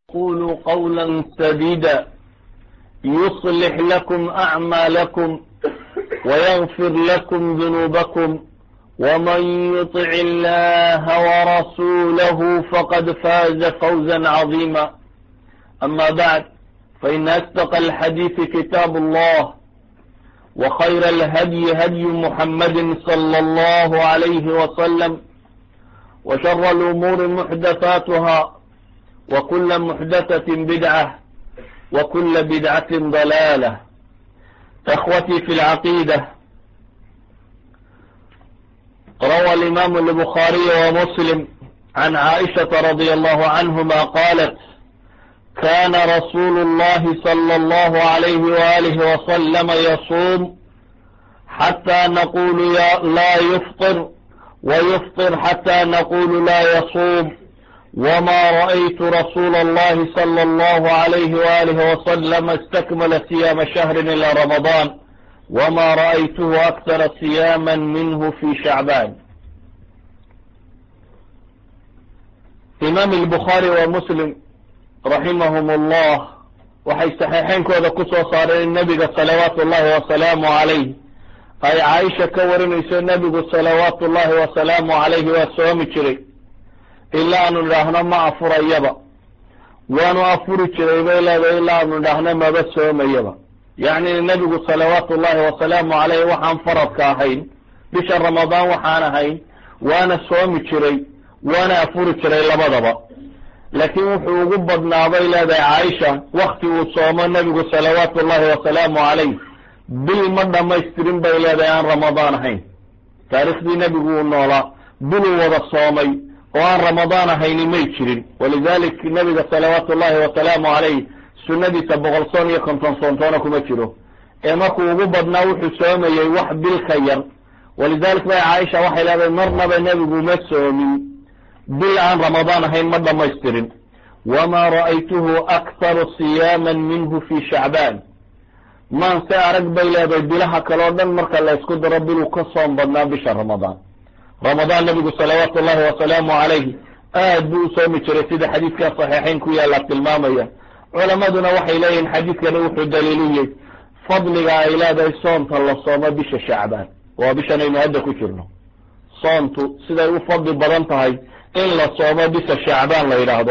قولوا قولا سديدا يصلح لكم أعمالكم ويغفر لكم ذنوبكم ومن يطع الله ورسوله فقد فاز فوزا عظيما أما بعد فإن أصدق الحديث كتاب الله وخير الهدي هدي محمد صلى الله عليه وسلم وشر الأمور محدثاتها وكل محدثة بدعة وكل بدعة ضلالة اخوتي في العقيدة روى الإمام البخاري ومسلم عن عائشة رضي الله عنهما قالت كان رسول الله صلى الله عليه وآله وسلم يصوم حتى نقول لا يفطر ويفطر حتى نقول لا يصوم وما رأيت رسول الله صلى الله عليه وآله وسلم استكمل صيام شهر إلى رمضان وما رأيته أكثر صياما منه في شعبان إمام البخاري ومسلم رحمهم الله waxay saxiixeynkooda ku soo saareen nebiga salawaatu ullahi wasalaamu calayh ay caaisha ka warinayso nebigu salawaatu ullahi wasalaamu calayhi waa soomi jiray ilaa aanu idhaahno ma afurayaba waanu afuri jiray bay leedahay ilaa aanu idhaahno maba soomayaba yacni nebigu salawaatu ullahi wasalaamu calayh waxaan faradka ahayn bisha ramadaan waxaan ahayn waana soomi jiray waana afuri jiray labadaba laakiin wuxuu ugu badnaa bay leedahay caaisha wakti uu soomo nebigu salawaatu ullahi wasalaamu calayh bil ma dhammaystirin bay leedahay aan ramadaan ahayn taariikhdii nebigu uu noolaa biluu wada soomay oo aan ramadaan ahayni may jirin walidalik nebiga salawaatu ullahi wasalaamu calayh sunnadiisa boqol soon iyo konton soontoona kuma jiro ee markuu ugu badnaa wuxuu soomayey wax bil ka yar walidalik bay caaisha waxay leedahay marnaba nebigu ma soomin bil aan ramadaan ahayn ma dhammaystirin wamaa ra'aytuhu akharu siyaaman minhu fi shacbaan maan se arag bay leedahay bilaha kale o dhan marka la ysku daro biluu ka soom badnaa bisha ramadaan ramadaan nebigu salawaatu ullahi wasalaamu calayhi aad buu u soomi jiray sida xadiidkaa saxiixayn ku yaalla tilmaamaya culammaduna waxay leeyihin xadiidkani wuxuu daliiliyey fadliga ay leedahay soonta la soomo bisha shacbaan waa bishanaynu hadda ku jirno soontu siday u fadli badan tahay in la soomo bisha shacbaan la yidhaahdo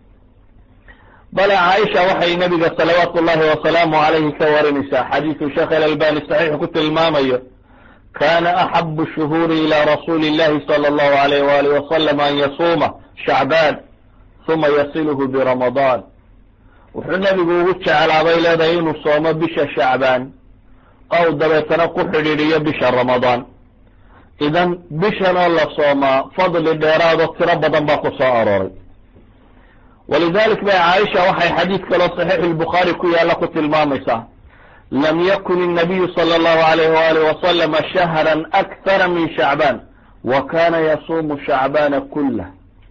bale caaisha waxay nebiga salawaatu ullahi wasalaamu calayhi ka warinaysaa xadiidu sheekh alalbani saxiix ku tilmaamayo kana axabu shuhuuri ila rasuuli illahi sala allahu alayh waalih wasalam an yasuuma shacbaan huma yasiluhu biramadaan wuxuu nebigu ugu jeclaabay leedahay inuu soomo bisha shacbaan ow dabeetana ku xidhiidhiyo bisha ramadaan idan bishan oo la soomaa fadli dheeraado tiro badan baa ku soo arooray walidalik bay caaisha waxay xadiid kaloo saxiixu lbukhaari ku yaalla ku tilmaamaysaa lam yakun الnabiyu salى اllahu alayh waalih wasalama shahran akthara min shacbaan wa kana yasuumu shacbaana kulah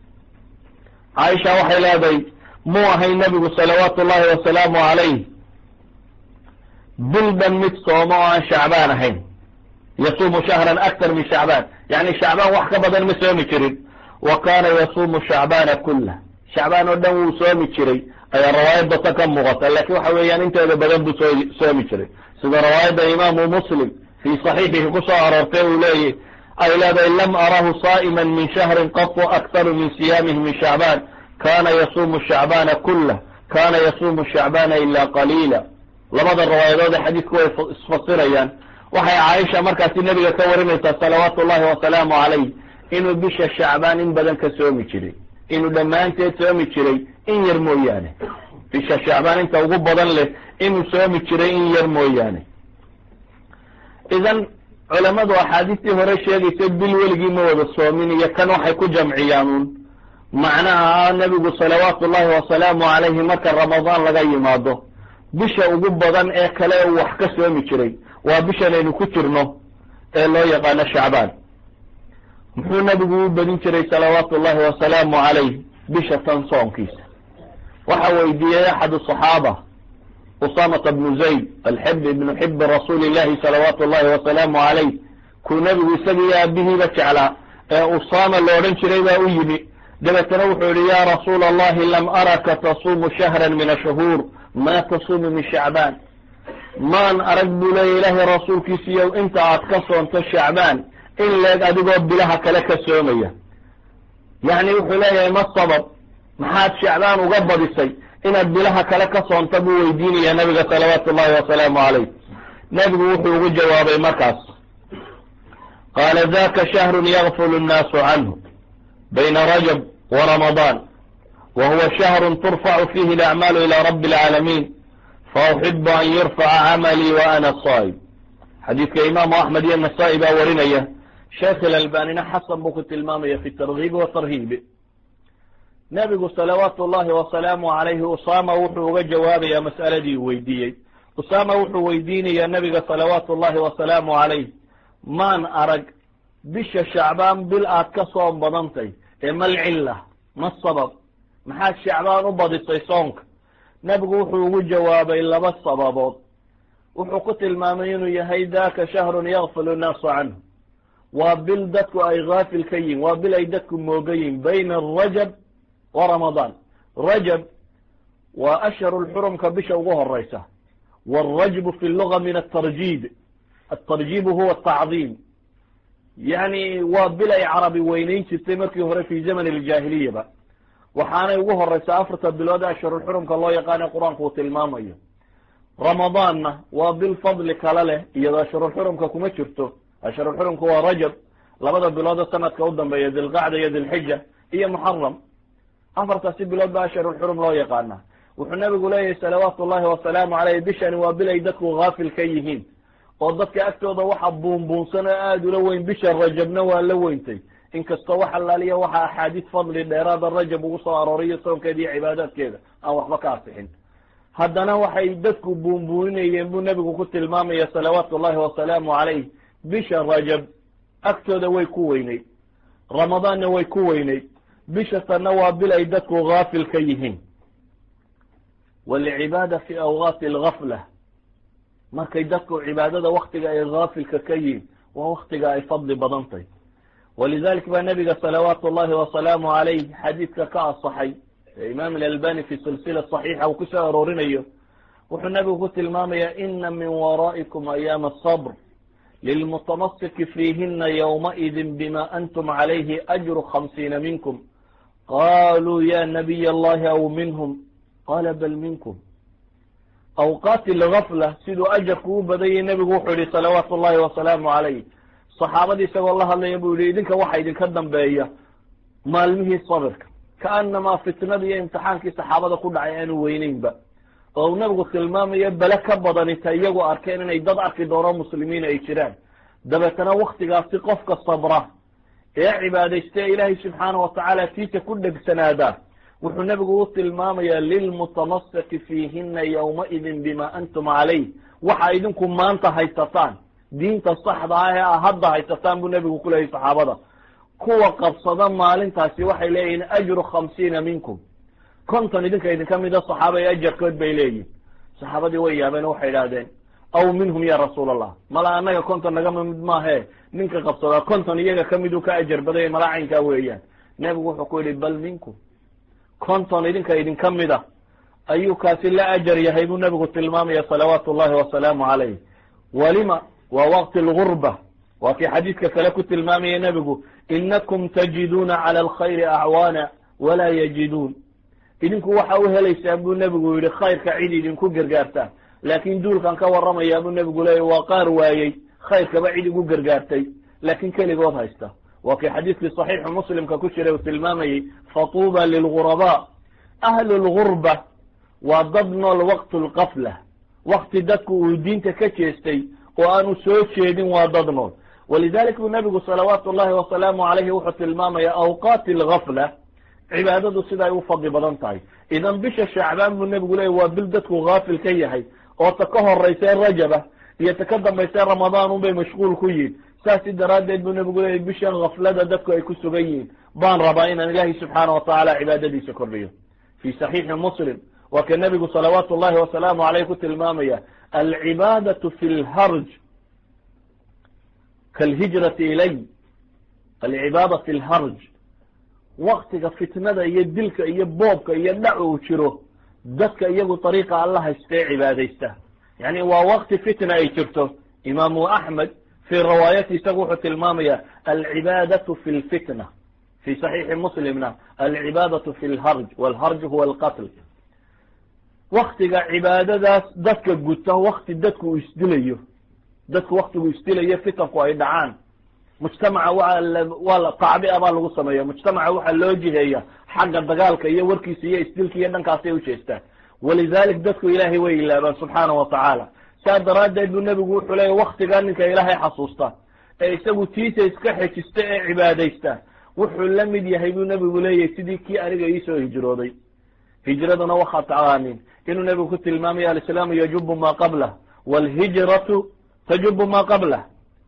caaisha waxay leedahay muu ahay nebigu salawaatu ullahi wasalaamu calayh bil dhan mid soomo oo aan shacbaan ahayn yasuumu shahran akthar min shacbaan yani shacbaan wax ka badan ma soomi jirin wa kana yasuumu shacbaana kulah shacbaan oo dhan wuu soomi jiray ayaa rawaayadda ta ka muuqata laakiin waxa weeyaan inteeda badan buu soo soomi jiray sida rawaayadda imaamu muslim fii saxiixihi ku soo aroortay uu leeyahy ay leedahay lam arahu saa'iman min shahrin qatu akharu min siyaamihi min shacbaan kana yasuumu shacbaana kulah kana yasuumu shacbaana ila qaliila labada rawaayadoode xadiidku way isfasirayaan waxay caaisha markaasi nebiga ka warinaysaa salawaatu ullahi wasalaamu calayh inuu bisha shacbaan in badan ka soomi jiray inuu dhammaanteed soomi jiray in yar mooyaane bisha shacbaan inta ugu badan leh inuu soomi jiray in yar mooyaane idan culammadu axaadiistii hore sheegaysa bil weligii ma wada soomin iyo kan waxay ku jamciyaanuun macnaha nebigu salawaatu ullahi wasalaamu calayhi marka ramadaan laga yimaado bisha ugu badan ee kale uu wax ka soomi jiray waa bishanaynu ku jirno ee loo yaqaano shacbaan muxuu nebigu u badin jiray salawaatu ullahi wasalaamu calayh bisha tan soonkiisa waxa weydiiyey axadu صaxaaba usamata bnu zayd alxib ibnu xibi rasuuli llahi salawaatu ullahi wasalaamu calayh kuu nebigu isagii aabihiiba jeclaa ee usama la odhan jiray baa u yimi dabeetana wuxuu yihi ya rasuula allahi lam araka tasuumu shahra min ashuhuur ma tasuumu min shacbaan maan arag buu leeya ilaahay rasuulkiisiiyo inta aad ka soonto shacbaan in leeg adigoo bilaha kale ka soomaya yacni wuxuu leeyahay ma sabab maxaad shacbaan uga badisay inaad bilaha kale ka soonta buu weydiinaya nabiga salawaatu ullahi wasalaamu calayh nebigu wuxuu ugu jawaabay markaas qaala daka shahrun yagfulu nnaasu canhu bayna rajab wa ramadaan wa huwa shahrun turfacu fihi alacmaalu ila rabbi alcaalamiin fauxibu an yurfaca camalii wa ana saa'ib xadiidka imaamu axmed iyo nasaa-i baa warinaya sheekh ilalbanina xasan buu ku tilmaamaya fi targiibi watarhiibi nebigu salawaatu llahi wasalaamu calayhi usama wuxuu uga jawaabayaa mas'aladii uu weydiiyey usama wuxuu weydiinayaa nebiga salawaatu llahi wasalaamu calayh maan arag bisha shacbaan bil aad ka soon badantay ee mal cilla ma sabab maxaad shacbaan u badisay soonka nebigu wuxuu ugu jawaabay laba sababood wuxuu ku tilmaamay inuu yahay daka shahrun yakfilu nnaasu canhu waa bil dadku ay haafil ka yihin waa bil ay dadku mooga yihin bayna rajab wa ramadaan rajab waa ashharu lxurumka bisha ugu horeysa wاlrajbu fi luga min atarjib atarjibu huwa atacdiim yani waa bil ay carabi weyneyn jirtay markii hore fi zaman اljaahiliyaba waxaanay ugu horeysaa afarta bilood ashharulxurumka loo yaqaana qur-aanku uu tilmaamayo ramadaanna waa bil fadli kale leh iyadoo ashharulxurumka kuma jirto ashharulxurumka waa rajab labada biloodo sanadka u dambeeya dilqacda iyo dilxija iyo muxaram afartaasi bilood ba ashharulxurum loo yaqaana wuxuu nabigu leeyahay salawaatu llahi wasalaamu caleyh bishani waa bil ay dadku haafil ka yihiin oo dadka agtooda waxa buunbuunsan oo aada ula weyn bisha rajabna waa la weyntay inkastoo wax allaaliya waxa axaadiis fadli dheeraada rajab ugu soo arooriyo soonkeeda iyo cibaadaadkeeda aan waxba ka asixin haddana waxay dadku buunbuuninayeen buu nebigu ku tilmaamaya salawaatu llahi wasalaamu calayh bisha rajab agtooda way ku weyneyd ramadaanna way ku weyneyd bisha tanna waa bil ay dadku haafil ka yihiin walcibaada fi awqaati algafla markay dadku cibaadada waktiga ay haafilka ka yihiin waa waktiga ay fadli badan tahy walidalik baa nabiga salawaatu llahi wasalaamu calayh xadiidka ka asaxay ee imaam alalbani fi silsila saxiixa uu kusoo aroorinayo wuxuu nabigu ku tilmaamaya ina min waraa'ikum ayaama asabr lilmutamasiki fiihina ywmaidin bima antum calayhi ajru khamsiina minkum qaluu ya nabiy allahi aw minhum qala bal minkum awqaati algafla siduu ajarku u badanyay nebigu wuxuu yihi salawaatu llahi wasalaamu calayh saxaabadii isagoo la hadlaya buu yihi idinka waxa idinka dambeeya maalmihii sabirka kaanamaa fitnadii iyo imtixaankii saxaabada ku dhacay aanu weyneynba oo uu nabigu tilmaamayo bele ka badanita iyagu arkeen inay dad arki doono muslimiin ay jiraan dabeetana waktigaasi qofka sabra ee cibaadaysta ee ilaahay subxaana watacaala tiisa ku dhegsanaada wuxuu nebigu u tilmaamaya lilmutamasiki fiihina ywmaidin bima antum calayh waxa idinku maanta haysataan diinta saxda ah ee a hadda haysataan buu nebigu ku leeyay saxaabada kuwa qabsada maalintaasi waxay leeyihiin ajru khamsiina minkum konton idinka idinka mida saxaaba ee ajarkood bay leeyihin saxaabadii way yaabeen oo waxay idhahdeen aw minhum ya rasuul allah mala annaga konton nagama mid maahe ninka qabsadaa konton iyaga kamiduu ka ajar badaya mala caynkaa weeyaan nebigu wuxuu ku yihi bal minkum konton idinka idinka mida ayuu kaasi la ajar yahay buu nebigu tilmaamaya salawaatu llahi wasalaamu calayh walima waa waqti algurba waa kii xadiidka kale ku tilmaamaya nebigu inakum tajiduuna cala alkhayri acwaana walaa yajiduun idinku waxa u helaysaan buu nebigu yihi khayrka cid idinku gargaartaan laakin duulkan ka warramayaa buu nebigu leeyay waa qaar waayey khayrkaba cid igu gargaartay laakin keligood haysta waa kii xadiidkii saxiixu muslimka ku jiray uu tilmaamayey fatuuba lilguraba ahlu lgurba waa dad nool waqtu lqafla wakti dadku uu diinta ka jeestay oo aanu soo jeedin waa dad nool walidalik buu nebigu salawaatu llahi wasalaamu calayhi wuxuu tilmaamaya awqaati algafla cibaadadu siday u fadli badan tahay idan bisha shacbaan buu nebigu leeyay waa bil dadku haafil ka yahay oo ta ka horeysa rajaba iyo ta ka dambaysa ramadaan unbay mashquul ku yihin saasi daraaddeed buu nebigu leeyay bishan gaflada dadku ay ku sugan yihiin baan rabaa inaan ilaahay subxaana watacaala cibaadadiisa kordhiyo fi saxiixi muslim waa ka nebigu salawaatu llahi wasalaamu caleyh ku tilmaamaya alcibaadatu fi lharj kalhijrati ilay alcibaada fi lharj waktiga fitnada iyo dilka iyo boobka iyo dhac uu jiro dadka iyagu dariiqa alla haysta ee cibaadaysta yani waa wakti fitna ay jirto imaamu axmed fii riwaayati isagu wuxuu tilmaamaya alcibaadatu fi lfitna fi saxiixi muslimna alcibaadatu fi lharj walharj huwa alqatl waktiga cibaadadaas dadka guta wakti dadku uu isdilayo dadku waktigu isdilayo fitanku ay dhacaan mujtamaca waa tacbia baa lagu sameeya mujtamaca waxaa loo jiheeya xagga dagaalka iyo warkiisa iyo isdilka iyo dhankaasay ujeestaan walidalik dadku ilaahay way ilaabaan subxaana wa tacaala saa daraaddeed buu nebigu wuxuu leeya waktigaa ninka ilaahay xasuusta ee isagu tiisa iska xejista ee cibaadaysta wuxuu la mid yahay buu nebigu leeyahy sidii kii aniga iisoo hijrooday hijraduna waxaad taqaanin inuu nebigu ku tilmaamaya alislaamu yajubu maa qablah walhijratu tajubu maa qablah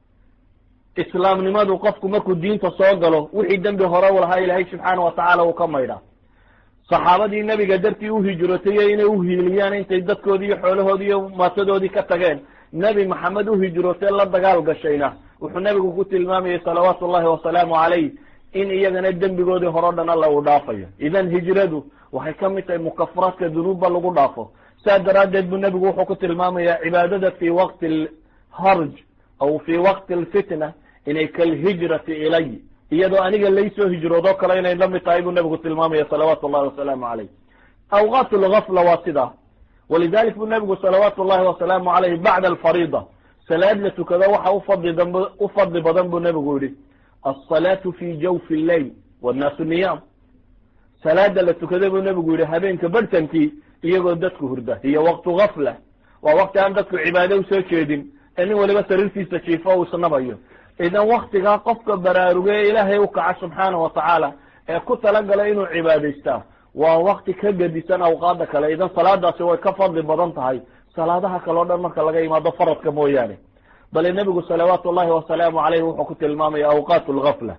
islaamnimadu qofku markuu diinta soo galo wixii dembi hore u lahaa ilaahay subxaana wa tacaala uu ka maydha saxaabadii nebiga dartii u hijrootay inay uhiiliyaan intay dadkoodii iyo xoolahoodii iyo maatadoodii ka tageen nebi maxamed u hijrootay la dagaal gashayna wuxuu nebigu ku tilmaamayay salawaatu ullahi wasalaamu calayh in iyagana dembigoodii hore o dhan alla uu dhaafayo idan hijradu waxay ka mid tahay mukafaraadka dunuubba lagu dhaafo saa daraaddeed buu nebigu wuxuu ku tilmaamaya cibaadada fi waqti alharj aw fi waqti alfitna inay kalhijrati ilay iyadoo aniga laysoo hijroodoo kale inay la mid tahay buu nebigu tilmaamaya salawaatu llahi wasalaamu calayh awqaat lgafla waa sidaa walidalik buu nebigu salawaatu llahi wasalaamu calayh bacda alfariida salaad la tukado waxa ufadli damb u fadli badan buu nebigu yihi alsalaatu fi jawfi lleyl wannaasu niyaam salaada la tukada buu nebigu yihi habeenka barhtankii iyagoo dadku hurda hiyo waqtu gafla waa waqti aan dadku cibaado usoo jeedin ee nin waliba sariirtiisa jiifo uu isnabayo idan waktigaa qofka baraaruge ee ilaahay u kaca subxaana wa tacaala ee ku talagala inuu cibaadaystaa waa wakti ka gedisan awqaada kale idan salaadaasi way ka fadli badan tahay salaadaha kale o dhan marka laga yimaado faradka mooyaane bale nebigu salawaatu llahi wasalaamu caleyh wuxuu ku tilmaamaya awqaat lgafla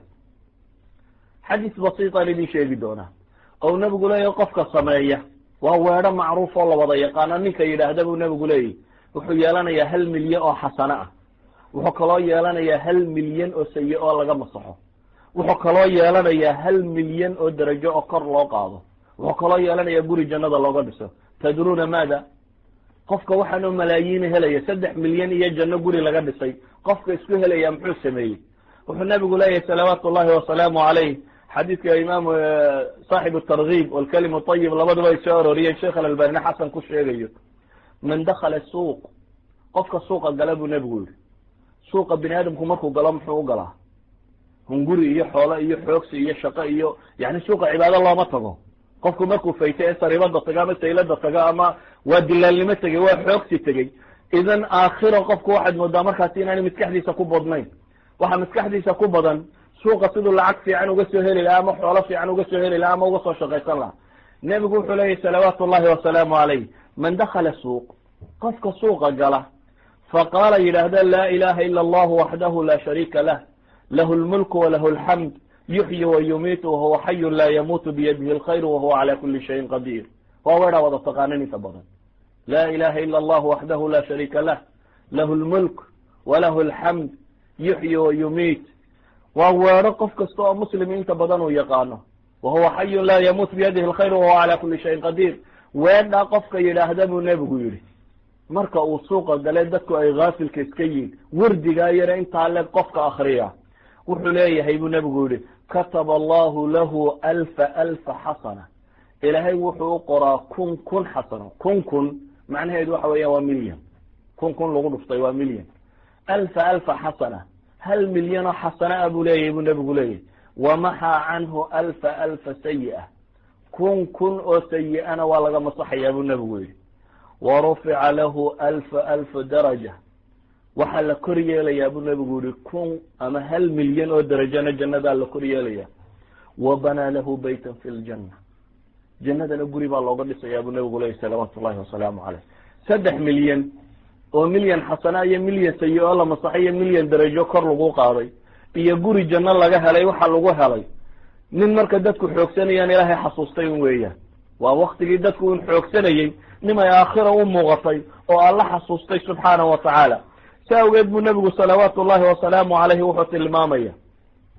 xadiis basiitaan idin sheegi doonaa ou nebigu leeyahy qofka sameeya waa weedho macruuf oo la wada yaqaano ninka yidhaahda buu nebigu leeyahy wuxuu yeelanayaa hal milyan oo xasano ah wuxuu kaloo yeelanayaa hal milyan oo sayi oo laga masaxo wuxuu kaloo yeelanayaa hal milyan oo derajo oo kor loo qaado wuxuu kaloo yeelanayaa guri jannada looga dhiso tadruuna maada qofka waxaanoo malaayiina helaya saddex milyan iyo janno guri laga dhisay qofka isku helaya muxuu sameeyey wuxuu nabigu leeyahay salawaatu llahi wasalaamu calayh xadiidka imaamu saaxibu targiib walkalimu ayib labaduba ay soo arooriyeen sheekh alalbanina xasan ku sheegayo man dakala suuq qofka suuqa gala buu nebigu yihi suuqa bini aadamku markuu galo muxuu u galaa hunguri iyo xoolo iyo xoogsi iyo shaqo iyo yani suuqa cibaado looma tago qofku markuu faytay ee sariibada tago ama saylada tago ama waa dilaalnimo tegey waa xoogsi tegey idan aakhiro qofku waxaad moodaa markaasi inaanay maskaxdiisa ku badnayn waxaa maskaxdiisa ku badan suuqa siduu lacag fiican uga soo heli lahaa ama xoolo fiican uga soo heli lahaa ama uga soo shaqaysan lahaa nebigu wuxuu leeyahy salawaatu llahi wasalaamu calayh man dakala suuq qofka suuqa gala faqaala yidhaahda laa ilaha ila allahu waxdahu la shariika lah lahu lmulku walahu alxamd yuxyi wa yumiitu wahuwa xayun laa yamuutu biyadihi alkhayr wahuwa cala kuli shayin qadiir waa weedhaa wada taqaanin inta badan laa ilaha ila allahu waxdahu la shariika lah lahu lmulk walahu alxamd yuxyi wa yumiit waa weedho qof kasta oo muslim inta badan uu yaqaano wahuwa xayun laa yamuut biyadihi alkhayr wahuwa cala kuli shayin qadiir weedhaa qofka yidhaahda buu nebigu yidhi marka uu suuqa gale dadku ay haafilka iska yihin wardigaa yara intaa leeg qofka akriya wuxuu leeyahay buu nebigu yihi kataba allahu lahu alfa alfa xasana ilaahay wuxuu u qoraa kun kun xasano kun kun macnaheedu waxa weeyaan waa milyan kun kun lagu dhuftay waa milyan alfa alfa xasana hal milyanoo xasana a buu leeyahay buu nebigu leeyahay wamaxaa canhu alfa alfa sayi-a kun kun oo sayi-ana waa laga masaxayaa buu nebigu yihi warufica lahu alfa alfa daraja waxaa la kor yeelayaa buu nebigu yihi kun ama hal milyan oo derajana jannadaa la kor yeelaya wa banaa lahu baytan fi ljanna jannadana guri baa looga dhisayaa buu nebigu leyahy salawaatu llahi wasalaamu caleyh saddex milyan oo milyan xasana iyo milyan sayi oo la masaxay iyo milyan derajo kor lagu qaaday iyo guri janno laga helay waxa lagu helay nin marka dadku xoogsanayaan ilaahay xasuustay un weeyaan waa waktigii dadku un xoogsanayey nimay aakhira u muuqatay oo alla xasuustay subxaana wa tacaala si awgeed buu nebigu salawaatu llahi wasalaamu calayhi wuxuu tilmaamaya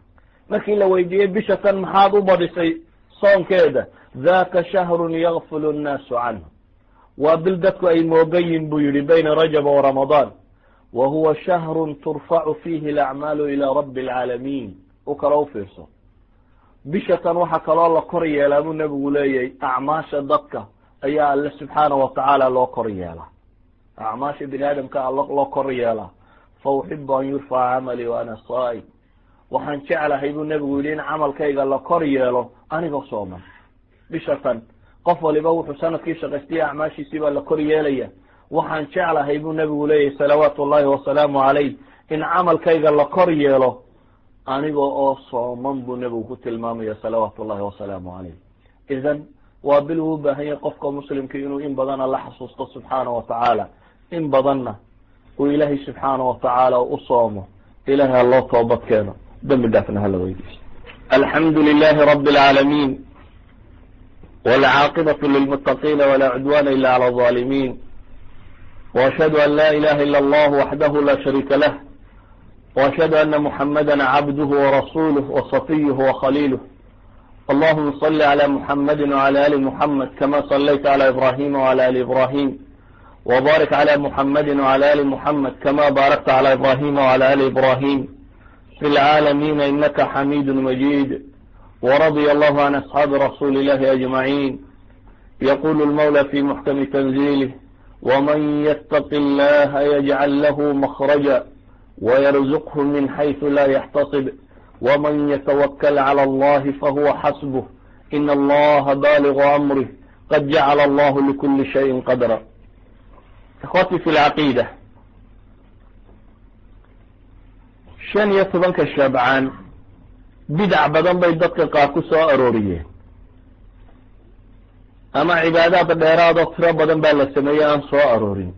markii la weydiiyey bisha tan maxaad u badhisay soonkeeda daka shahrun yakfulu nnaasu canhu waa bil dadku ay moogan yihin buu yihi bayna rajaba wa ramadaan wa huwa shahrun turfacu fiihi alacmaalu ilaa rabbi alcaalamiin u kala u fiirso bisha tan waxaa kaloo la kor yeelaa buu nebigu leeyahay acmaasha dadka ayaa alle subxaana wa tacaala loo kor yeelaa acmaasha bini aadamka a loo kor yeelaa fa uxibu an yurfaca camalii wa ana saa'im waxaan jeclahay buu nebigu yidhi in camalkayga la kor yeelo anigoo sooman bisha tan qof waliba wuxuu sanadkii shaqaystaya acmaashiisii baa la kor yeelaya waxaan jeclahay buu nebigu leeyahy salawaatu ullahi wasalaamu calayh in camalkayga la kor yeelo aniga oo sooman buu nebigu ku tilmaamaya salawaatu ullahi wasalaamu calayh idan waa bil uu u baahan yahay qofka muslimka inuu in badana la xasuusto subxaana wa tacaala in badanna uu ilaahay subxaana wa tacaala u soomo ilahay ha loo toobad keeno dembi dhaafna hala weydiiso alxamdu lilahi rabi alcaalamiin wاlcaaqibaة lilmutaqiina wla cudwana ila clى الظalimin وأشhهd an la ilaha ilا اllah waxdah la shariika lah وأشhهd ana muxamada cabduh وrasulh وصafiyh وkhaliilh allahuma صl عlى muxamadi وعlى ali muxamed kama صlayta عlى ibrahim وعlى ali ibrahim وbarik عlى muxamadi وعlى ali muxamed kama barakta عlى ibrahim وعlى ali ibrahim fi اlcaalamiina inaka xamid majid ورضي الله عن أصحاب رسول الله أجمعين يقول المولى في محكم تنزيله ومن يتق الله يجعل له مخرجا ويرزقه من حيث لا يحتصب ومن يتوكل على الله فهو حسبه إن الله بالغ أمره قد جعل الله لكل شيء قدرا إخوتي في العقيدة شن يتبنك الشابعان bidac badan bay dadka qaar ku soo arooriyeen ama cibaadaad dheeraadoo tiro badan baa la sameeyey aan soo aroorin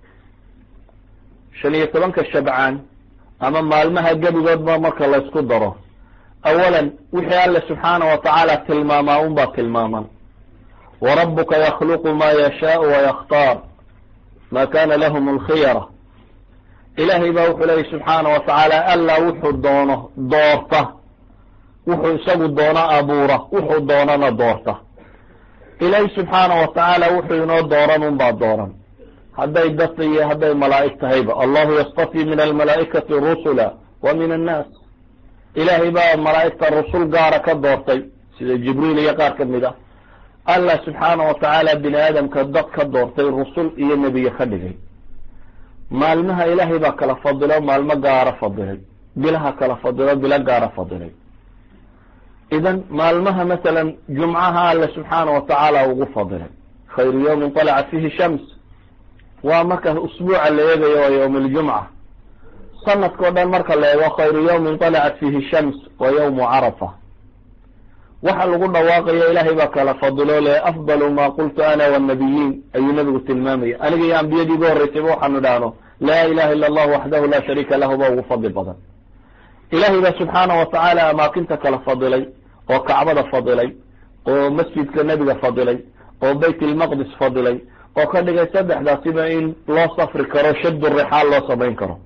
shan iyo tobanka shabcaan ama maalmaha gebigoodba marka laysku daro awalan wixii alle subxaana wa tacaala tilmaamaa un baa tilmaaman wa rabbuka yakhluqu maa yashaau wayakhtaar ma kana lahum alkhiyara ilaahay baa wuxuu leeyay subxaana wa tacaala alla wuxuu doono doorta wuxuu isagu doono abuura wuxuu doonana doorta ilaahi subxaana wa tacaala wuxuu inoo dooran un baa dooran hadday dad iyo hadday malaa'ig tahayba allahu yastafi min almalaa'ikati rusula wa min annaas ilaahay baa malaa'igta rusul gaara ka doortay sida jibriil iyo qaar ka mid ah allah subxaana wa tacaala bini aadamka dad ka doortay rusul iyo nebiye ka dhigay maalmaha ilaahay baa kala fadilo maalmo gaara fadilay bilaha kala fadilo bilo gaara fadilay idan maalmaha masalan jumcaha alle subxaana wa tacaala ugu fadilay khayru yawmin طalacat fihi shams waa marka usbuuca la eegayo waa yowm اljumca sanadkao dhan marka la eego khayru yawmin طalacat fihi shams wa yawmu carafa waxa lagu dhawaaqayo ilaahay baa kala fadilo le afdalu ma qultu ana wالnabiyiin ayuu nabigu tilmaamaya aniga iyo ambiyadii ugu horreysayba waxaanu idhaahno laa ilaha ila اllah waxdahu la shariika lahu ba ugu fadli badan ilaahay baa subxaana wa tacaala amaakinta kala fadilay oo kacbada fadilay oo masjidka nebiga fadilay oo bayt ilmaqdis fadilay oo ka dhigay saddexdaasiba in loo safri karo shaddu rixaal loo samayn karo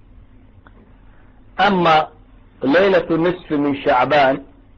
ama laylatu nisfi min shacbaan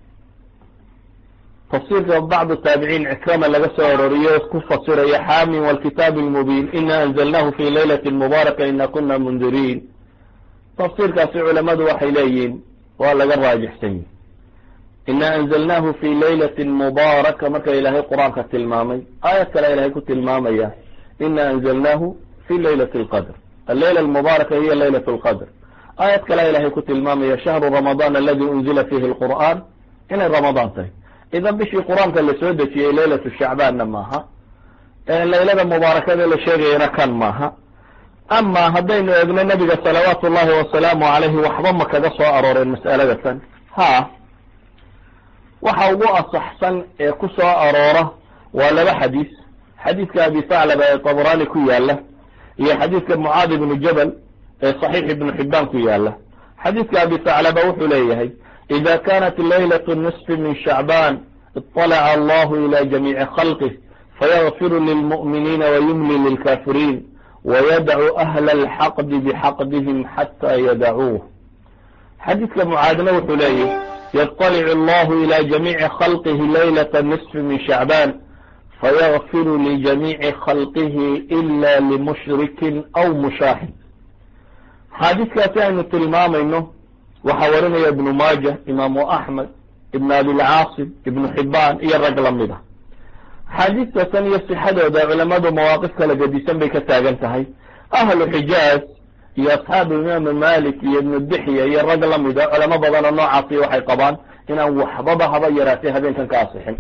tafsiirka bacdu taabiciin cikrama laga soo aroriyo ku fasirayo xaamin walkitaabi lmubiin ina anzalnahu fi laylati mubaaraka ina kuna mundiriin tafsiirkaasi culamadu waxay leeyihiin waa laga raajixsan yihi ina anzalnahu fi laylati mubaaraka marka ilaahay qur-aanka tilmaamay aayad kale ilahay ku tilmaamaya ina anzalnahu fi laylati alqadr allayla almubaaraka hiya laylat lqadr aayad kale ilahay ku tilmaamaya shahru ramadaan aladi unzila fihi lqur'aan inay ramadaan tahay idan bishii qur-aanka la soo dejiyey laylatu shacbaanna maaha laylada mubaarakada la sheegayana kan maaha ama haddaynu eegno nabiga salawaatu ullahi wasalaamu calayhi waxba ma kaga soo arooreen mas'alada tan ha waxa ugu asaxsan ee ku soo aroora waa laba xadiis xadiidka abi thaclaba ee tabrani ku yaala iyo xadiidka mucaad ibnu jabal ee saxiix ibnu xibaan ku yaala xadiidka abi thaclaba wuxuu leeyahay ida kanat laylat nisfi min shacban iطalaca allahu ila jamiici khalqih fayغfiru lilmu'miniina wayumli lilkafiriin wayadcu ahla alxaqdi bixaqdihim xata yadacuuh xadiidka mucaadna wuxuu leeyahy yطلc اllah ilى jamiici khalqih laylaة النصf min shacban fayغfir ljamiici khalqih ila lmushriki aw mushaahin xaadiiskaasi aynu tilmaamayno waxaa warinaya ibnu maaja imaamu axmed ibn abilcaasim ibnu xibaan iyo rag lamid a xaadiistasan iyo sixadooda culamadu mawaaqif kala gedisan bay ka taagan tahay ahlu xijaaz iyo asxaabu imaamu malik iyo ibnu dixya iyo rag lamida culamo badanoo noocaasi waxay qabaan inaan waxbaba haba yaraatay habeenkan ka asixin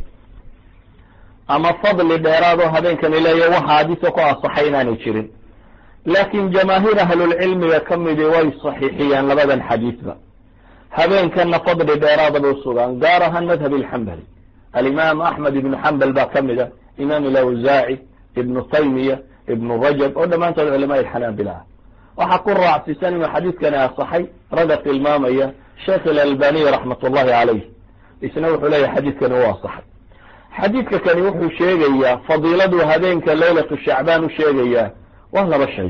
ama fadli dheeraadoo habeenkani leeya wax haadiso ku asaxay inaanay jirin laakiin jamaahiir ahlulcilmiga ka midi way saxiixiyaan labadan xadiidba habeenkana fadli dheeraada bay usugaan gaar ahaan madhab ilxambali alimaam axmed ibnu xambal baa ka mid a imaam ilawsaaci ibnu taymiya ibnu rajab oo dhammaantood culamaa ilxanaabila ah waxaa ku raacsiisan inuu xadiidkani asaxay ragga tilmaamaya sheekh ilalbaniy raxmat ullahi calayh isna wuxuu leeyahay xadiidkani u asaxay xadiidka kani wuxuu sheegayaa fadiiladu habeenka leylatu shacbaan u sheegayaa waa laba shay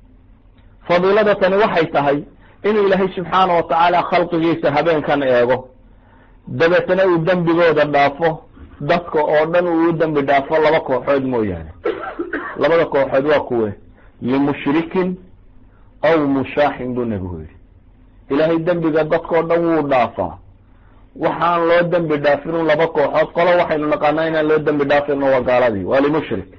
fadiilada tani waxay tahay inuu ilaahay subxaana wa tacaala khalqigiisa habeenkan eego dabeetana uu dembigooda dhaafo dadka oo dhan uu u dembi dhaafo laba kooxood mooyaane labada kooxood waa kuwe limushrikin aw mushaaxin buu nebigu yidhi ilaahay dembiga dadkao dhan wuu dhaafaa waxaan loo dembi dhaafinu laba kooxood qolo waxaynu naqaanaa inaan loo dembi dhaafino waa gaaladii waa limushrik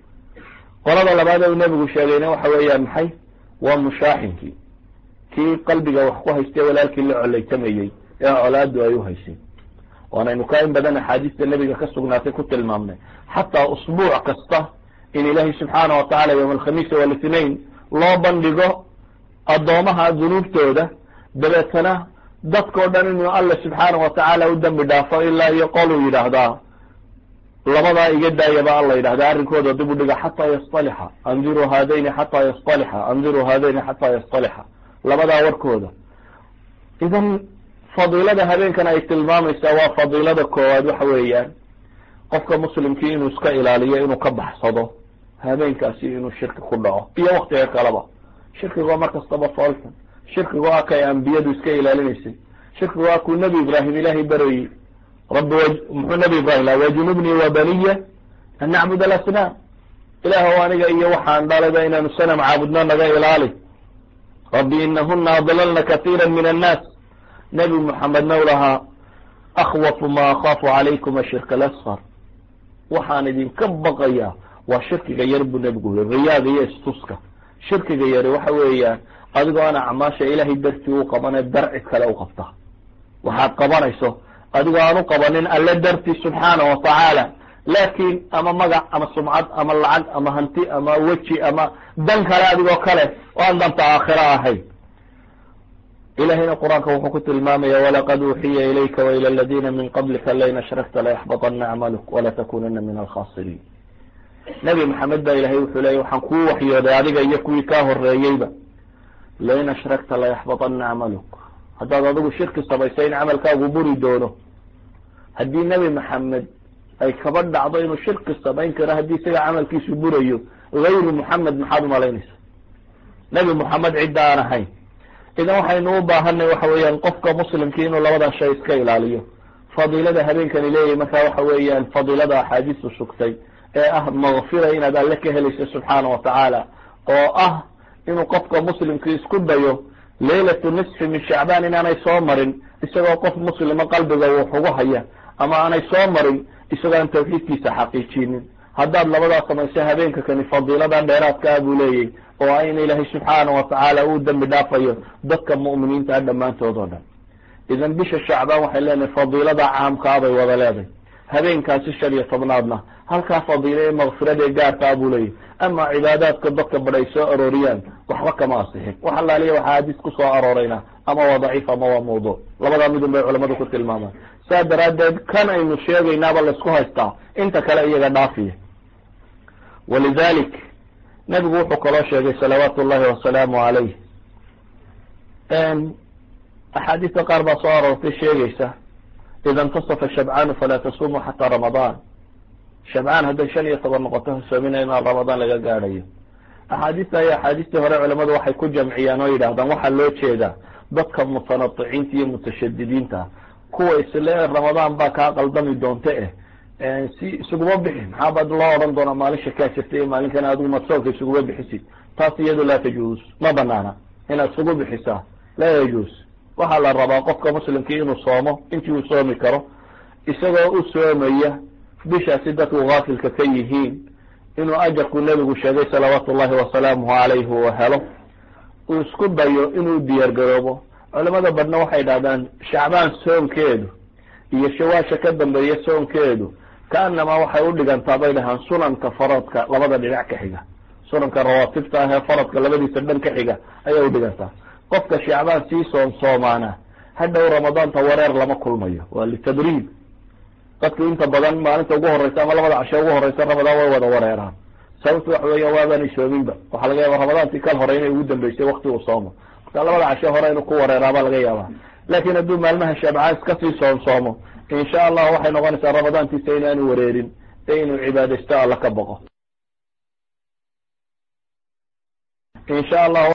qolada labaad ee uu nebigu sheegayna waxa weeyaan maxay waa mushaaxinkii kii qalbiga wax ku haystay walaalkii la colaytamayey ee colaadu ay u haysay waanaynu ka in badan axaadiista nebiga ka sugnaatay ku tilmaamnay xataa usbuuc kasta in ilaahay subxaana wa tacala yowma alkhamiis walitnain loo bandhigo addoomaha dunuubtooda dabeetana dadkao dhan inuu alla subxaana wa tacaala u dembi dhaafo ilaa iyo qoluu yidhaahdaa labadaa iga daayaba alla yidhahda arrinkooda dib u dhiga xataa yastalixa andiruu haadayni xataa yastalixa andiruu haadayni xataa yastalixa labadaa warkooda idan fadiilada habeenkan ay tilmaamaysaa waa fadiilada koowaad waxa weeyaan qofka muslimkii inuu iska ilaaliyo inuu ka baxsado habeenkaasi inuu shirki ku dhaco iyo waktiga kaleba shirkiga mar kastaba foolxun shirkiga waa kay ambiyadu iska ilaalinaysay shirkiga waa kuu nebi ibraahim ilaahay barayey rabbi muxuu nebi ibrahim la wajunubnii wa baniya an nacbud alasnaam ilaahw aniga iyo waxaan dhalayba inaanu sanam caabudno naga ilaali rabbi inahuna adlalna katiira min annaas nebi muxamedna u lahaa akhwafu ma akhaafu calaykum ashirka alasfar waxaan idinka baqayaa waa shirkiga yar buu nebigu yiri riyaaga iyo istuska shirkiga yari waxa weeyaan adigoo aan acmaasha ilaahay dartii u qabane darci kale u qabta waxaad qabanayso adigoo aan u qabanin alle dartii subxaana wa tacaala laakiin ama magac ama sumcad ama lacag ama hanti ama weji ama dan kale adigoo kale oo aan danta aakhira ahayn ilahayna qur-aanka wuxuu ku tilmaamaya walaqad uuxiya ilayka waila aladina min qablika lain ashrakta layaxbaطana acmaluk walatakunana min alkhasiriin nebi maxamed baa ilahay wuxuu leeyay waxaan kuu waxyooday adiga iyo kuwii kaa horeeyeyba lain ashrakta layaxbaطana acmaluk haddaad adigu shirki samaysay in camalkaagu buri doono haddii nebi maxamed ay kaba dhacdo inuu shirki samayn karo haddii isaga camalkiisu burayo gayru muxamed maxaad umalaynaysa nebi moxamed cidda aan ahayn idan waxaynu u baahanay waxa weeyaan qofka muslimkii inuu labadaa shay iska ilaaliyo fadiilada habeenkani leeyahay marka waxa weeyaan fadiilada axaadiistu sugtay ee ah makfira inaad alle ka helayso subxaana wa tacaala oo ah inuu qofka muslimkii isku dayo leylatu nisfi min shacbaan inaanay soo marin isagoo qof muslima qalbiga wax ugu haya ama aanay soo marin isagoo aan tawxiidkiisa xaqiijinin haddaad labadaa samayso habeenka kani fadiilada dheeraadka ah buu leeyahy oo ah in ilaahay subxaana wa tacaala uu dembi dhaafayo dadka mu'miniinta ah dhammaantood oo dhan idan bisha shacbaan waxay leenahay fadiilada caamkaa bay wada leedahay habeenkaasi shan iyo tobnaadna halkaa fadiila ee makfiradae gaarkaa buu leeyahy ama cibaadaadka dadka badh ay soo arooriyaan waxba kama asixin wax allaaliya waxaa hadiis ku soo aroorayna ama waa daciif ama waa mawduuc labadaa midun bay culamadu ku tilmaamaan saa daraaddeed kan aynu sheegaynaaba laysku haystaa inta kale iyaga dhaafiya walidalik nebigu wuxuu kaloo sheegay salawaatu ullahi wasalaamu calayh axaadiista qaar baa soo aroortay sheegaysa ida intasafa shabcaanu falaa tasumuu xataa ramadaan shabcaan hadday shan iyo toban noqoto hasoomina inaan ramadaan laga gaadhayo axaadiista iyo axaadiistii hore culamadu waxay ku jamciyaan oo yidhahdaan waxaa loo jeedaa dadka mutanadiciinta iyo mutashadidiinta kuwa isle ramadaan baa kaa qaldami doonta eh si isuguma bixi maxaa baad loo odhan doonaa maalin shakaa jirta iyo maalinkan adigu madsoonka isuguma bixisid taas iyadu laa tajuus ma banaana inaad isugu bixisaa laa yajuus waxaa la rabaa qofka muslimkii inuu soomo intii uu soomi karo isagoo u soomaya bishaasi dadku gaafilka ka yihiin inuu ajarku nebigu sheegay salawaatu ullahi wasalaamuhu calayhi uu helo uu isku dayo inuu diyaar garoobo culamada badhna waxay dhahdaan shacbaan soonkeedu iyo shawaasha ka dambeeya soonkeedu kaanamaa waxay u dhigantaa bay dhahaan sunanka faradka labada dhinac ka xiga sunanka rawaatibta ah ee faradka labadiisa dhan ka xiga ayay u dhigantaa qofka shacbaan sii soom soomaana hadhow ramadaanta wareer lama kulmayo waa litadriib dadku inta badan maalinta ugu horeysa ama labada cashe ugu horeysa ramadaan way wada wareeraan sababtu waxa weya waabaanay soominba waxaa laga yaaba ramadaantii kal hore inay ugu dambeysay wakti uu soomo marka labada cashe hore inuu ku wareeraabaa laga yaabaa laakin hadduu maalmaha shabcaan iska sii soom soomo insha allah waxay noqonaysaa ramadaantiisa inaanu wareerin ee inuu cibaadaysto alla ka boqo insha allah